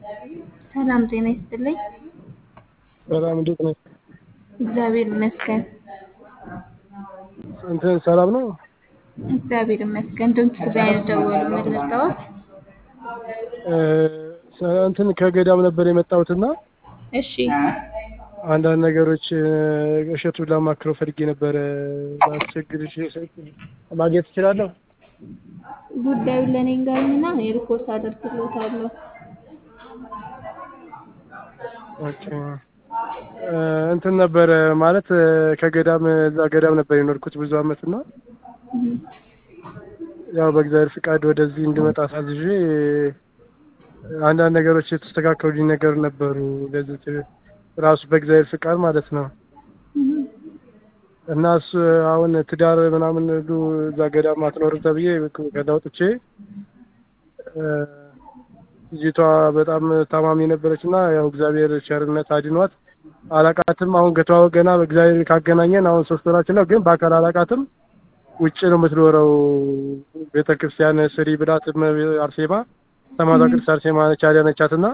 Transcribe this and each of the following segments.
ሰላም ጤና ይስጥልኝ። ሰላም እንዴት ነህ? እግዚአብሔር ይመስገን። እንትን ሰላም ነው? እግዚአብሔር ይመስገን። ድምፅ ላይ ደወሉ ምን ልርዳዎት? እንትን ከገዳም ነበር የመጣሁትና እሺ አንዳንድ ነገሮች እሸቱን ላማክረው ፈልጌ ነበረ። ላስቸግርሽ ማግኘት እችላለሁ? ጉዳዩን ለእኔ ንገሩኝና እኔ ሪፖርት አደርግልዎታለሁ። ኦኬ እንትን ነበረ ማለት ከገዳም እዛ ገዳም ነበር የኖርኩት ብዙ አመት እና ያው በእግዚአብሔር ፍቃድ ወደዚህ እንድመጣ ሳዝዤ አንዳንድ ነገሮች የተስተካከሉልኝ ነገር ነበሩ። ለዚህ ራሱ በእግዚአብሔር ፍቃድ ማለት ነው። እና እሱ አሁን ትዳር ምናምን ሁሉ እዛ ገዳም አትኖርም ተብዬ ከዛ ወጥቼ ልጅቷ በጣም ታማሚ ነበረች እና ያው እግዚአብሔር ቸርነት አድኗት አላቃትም። አሁን ከተዋወቅ ገና በእግዚአብሔር ካገናኘን አሁን ሶስት ወራችን ነው፣ ግን በአካል አላቃትም። ውጭ ነው የምትኖረው። ቤተ ክርስቲያን ስሪ ብላት አርሴማ ሰማዕቷ ቅድስት አርሴማ ነች ያዳነቻት እና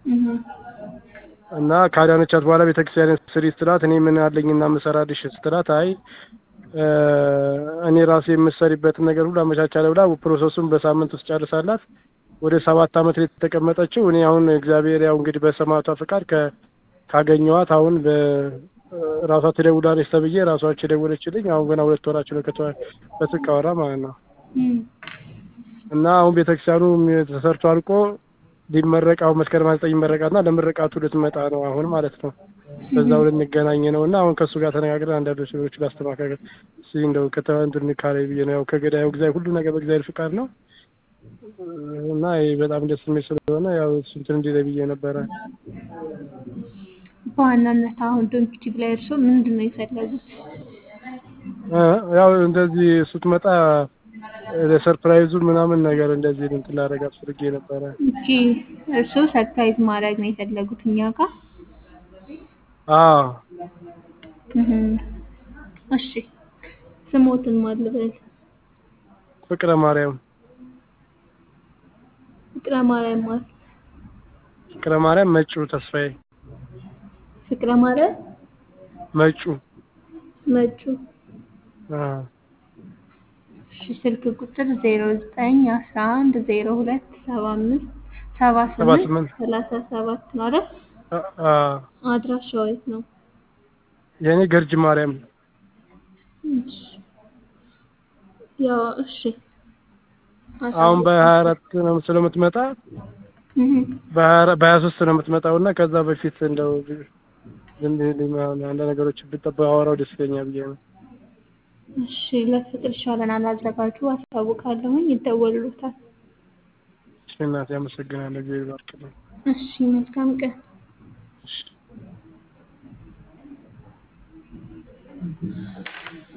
እና ካዳነቻት በኋላ ቤተ ክርስቲያን ስሪ ስትላት እኔ ምን አለኝና የምሰራልሽ ስትላት አይ እኔ ራሴ የምሰሪበትን ነገር ሁሉ አመቻቻለሁ ብላ ፕሮሰሱን በሳምንት ውስጥ ጨርሳላት ወደ ሰባት አመት ላይ የተቀመጠችው እኔ አሁን እግዚአብሔር ያው እንግዲህ በሰማዕቷ ፍቃድ ካገኘዋት አሁን በራሷ ትደውላለች ተብዬ ራሷች የደወለችልኝ አሁን ገና ሁለት ወራቸው ነው በስልክ አወራ ማለት ነው። እና አሁን ቤተክርስቲያኑ ተሰርቶ አልቆ ሊመረቅ አሁን መስከረም ዘጠኝ ይመረቃትና ለምርቃቱ ልትመጣ ነው አሁን ማለት ነው። በዛው ልንገናኝ ነው እና አሁን ከእሱ ጋር ተነጋግረን አንዳንድ ነገሮች ላስተካከል እስኪ እንደው ከተንትን ካሬ ብዬ ነው ያው ከገዳዩ እግዚአብሔር ሁሉ ነገር በእግዚአብሔር ፍቃድ ነው እና ይሄ በጣም ደስ የሚል ስለሆነ ያው እንትን እንዲለኝ ብዬ ነበረ። በዋናነት አሁን ዶንኪቲቭ ላይ እርስዎ ምንድን ነው የፈለጉት? ያው እንደዚህ ስትመጣ ለሰርፕራይዙ ምናምን ነገር እንደዚህ እንትን ላደርጋት ፈልጌ ነበረ። እቺ እርስዎ ሰርፕራይዝ ማድረግ ነው የፈለጉት እኛ ጋር? አዎ እሺ ስሞትን ማን ልበል? ፍቅረ ማርያም ፍቅረ ማርያም ማለት ፍቅረ ማርያም መጩ ተስፋዬ ፍቅረ ማርያም መጩ መጩ አዎ እሺ ስልክ ቁጥር ዜሮ ዘጠኝ አስራ አንድ ዜሮ ሁለት ሰባ አምስት ሰባ ስምንት ሰላሳ ሰባት ነው አይደል? አድራሻው የት ነው? የእኔ ገርጅ ማርያም እሺ ያው እሺ አሁን በሀያ አራት ነው ስለምትመጣ በሀያ ሶስት ነው የምትመጣው እና ከዛ በፊት እንደው አንዳንድ ነገሮች ብጠባ አወራው ደስ ይለኛል ብዬ ነው። እሺ ለፍቅር ይሻለናል አዘጋጁ አስታውቃለሁኝ ይደወሉታል። እሺ እናቴ አመሰግናለሁ። እግዚአብሔር ይባርክልኝ። እሺ መልካም ቀን። እሺ